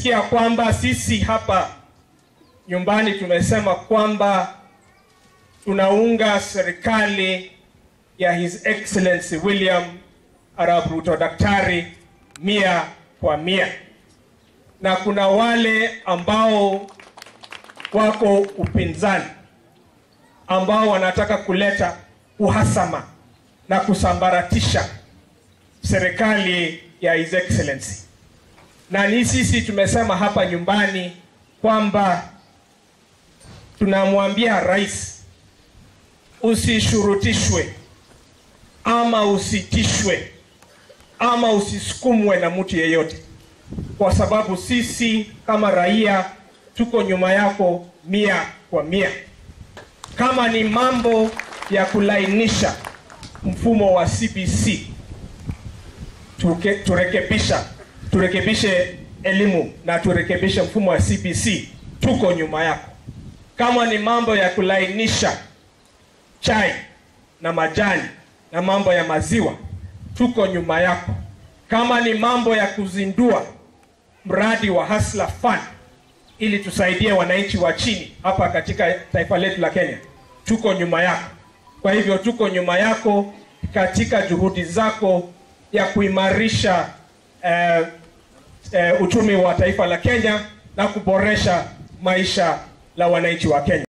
Mmesikia kwamba sisi hapa nyumbani tumesema kwamba tunaunga serikali ya His Excellency William Arap Ruto daktari mia kwa mia, na kuna wale ambao wako upinzani ambao wanataka kuleta uhasama na kusambaratisha serikali ya His Excellency, na ni sisi tumesema hapa nyumbani kwamba tunamwambia rais usishurutishwe ama usitishwe ama usisukumwe na mtu yeyote, kwa sababu sisi kama raia tuko nyuma yako mia kwa mia. Kama ni mambo ya kulainisha mfumo wa CBC tuke, turekebisha turekebishe elimu na turekebishe mfumo wa CBC, tuko nyuma yako. Kama ni mambo ya kulainisha chai na majani na mambo ya maziwa, tuko nyuma yako. Kama ni mambo ya kuzindua mradi wa Hustler Fund ili tusaidie wananchi wa chini hapa katika taifa letu la Kenya, tuko nyuma yako. Kwa hivyo tuko nyuma yako katika juhudi zako ya kuimarisha eh, eh, uchumi wa taifa la Kenya na kuboresha maisha la wananchi wa Kenya.